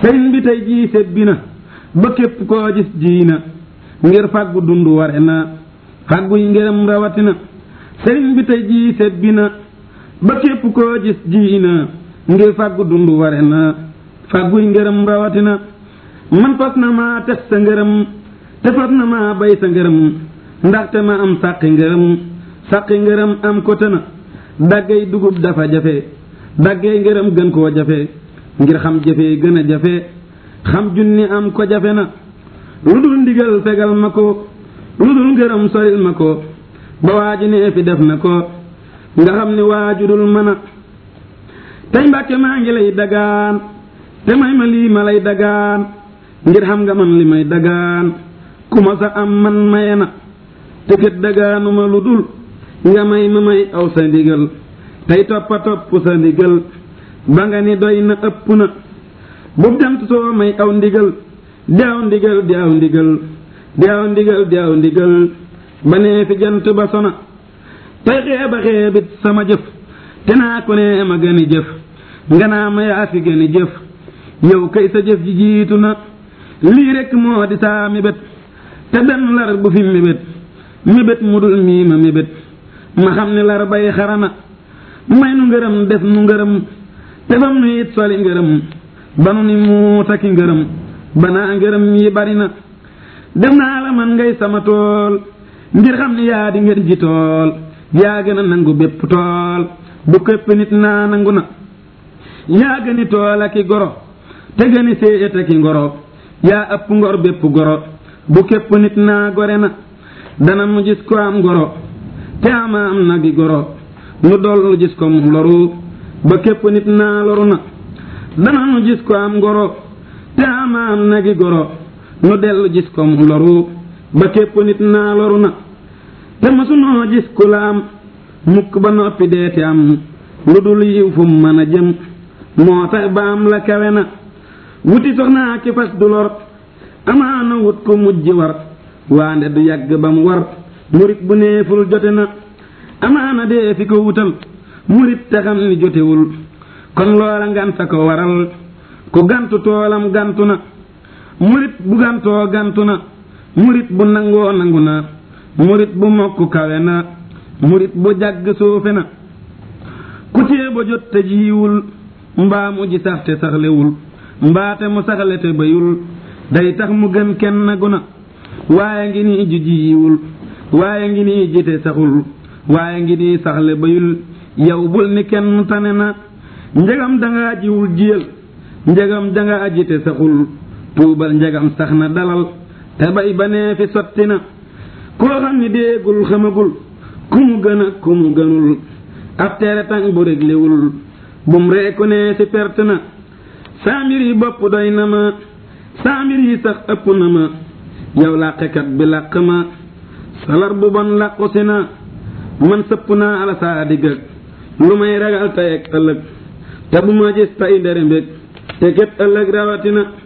sëriñ bi tey jii sebbi na ba képp koo gis ji na ngir fàggu dund ware na fàgguy ngërëm rawatina sëriñ bi tey jii sebbi na ba képp koo gis ji na ngir fàggu dund ware na fàgguy ngërëm rawatina man fas na maa tes sa ngërëm te fas na maa bay sa ngërëm ndaxte ma am sàqi ngërëm sàqi ngërëm am ko tëna daggay dugub dafa jafe daggay ngërëm gën koo jafe ngir xam jafe gën a jafe xam junni am ko jafe na lu dul ndigal fegal ma ko lu dul ngërëm soril ma ko ba waaju nee fi def na ko nga xam ni waaju dul mën a tey mbàkke maa ngi lay dagaan te may ma lii ma lay dagaan ngir xam nga man li may dagaan ku ma sa am man maye na te kat dagaanuma lu dul nga may ma may aw sa ndigal tey toppa topp sa ndigal ba nga ni doy na ëpp na bu jant soo may aw ndigal di aw ndigal di aw ndigal di aw ndigal di aw ndigal ba nee fi jant ba sona tey xeeba xeebit sama jëf te naa ko nee ma gëni jëf nga naa ma yaa fi gëni jëf yow kay sa jëf ji jiitu na lii rekk moo di saa mébét te benn lar bu fi mébét mébét mu dul mii ma mébét ma xam ni lar bay xarana may nu ngërëm def nu ngërëm te fam nu it soli ngërëm ba nu ni mu taki ngërëm banaa ngërëm yi bari na def naa la man ngay sama tool ngir xam ni yaa di ngeen ji tool yaa gën a nangu bépp tool bu képp nit naa nangu na yaa gëni tool aki goro te gëni séet aki ngoro yaa ëpp ngor bépp goro bu képp nit naa gore na dana mu gis ko am goro te ama am nagi goro nu dollu gis ko mu loru ba képp nit naa loru na dana nu gis ko am goro te ama am nagi goro nu dellu gis ko mu loru ba képp nit naa loru na te masunoo gis ku la am mukk ba noppi deeti am lu dul yiw fu mu mën a jëm moo tax ba am la kawe na wuti soxnaa ki fas du lor amaana wut ko mujj war waande du yàgg ba mu war murit bu neeful jote na amaana dee fi ko wutal murit te xam ni jotewul kon loola nganta ko waral ku gantu toolam gantu na murit bu gantoo gantu na murit bu nangoo nangu na murit bu mokk kawe na murit bu jàgg suufe na ku tee ba jot te jiiwul mbaa mu ji sax te saxlewul mbaate mu saxle te bayul day tax mu gën kenn nagu na waaye ngi nii ju jiiwul waaye ngi nii jite saxul waaye ngi nii saxle bayul yow bul ni kenn tane na njegam danga jiwul jiyal njegam danga jite saxul tuubal njegam sax na dalal te bay ba nee fi sotti na koo xam ni déegul xamagul ku mu gën a ku mu gënul ab tere tàng bu réglewul bum reeku nee ci perte na saa mbir yi bopp doy na ma saa mbir yi sax ëpp na ma yow làqekat bi làq ma salar bu bon làqu si na man sëpp naa ala saa diggag lu may ragal tey ak ëllëg te bu ma gis tey ndere mbég te ket ëllëg rawatina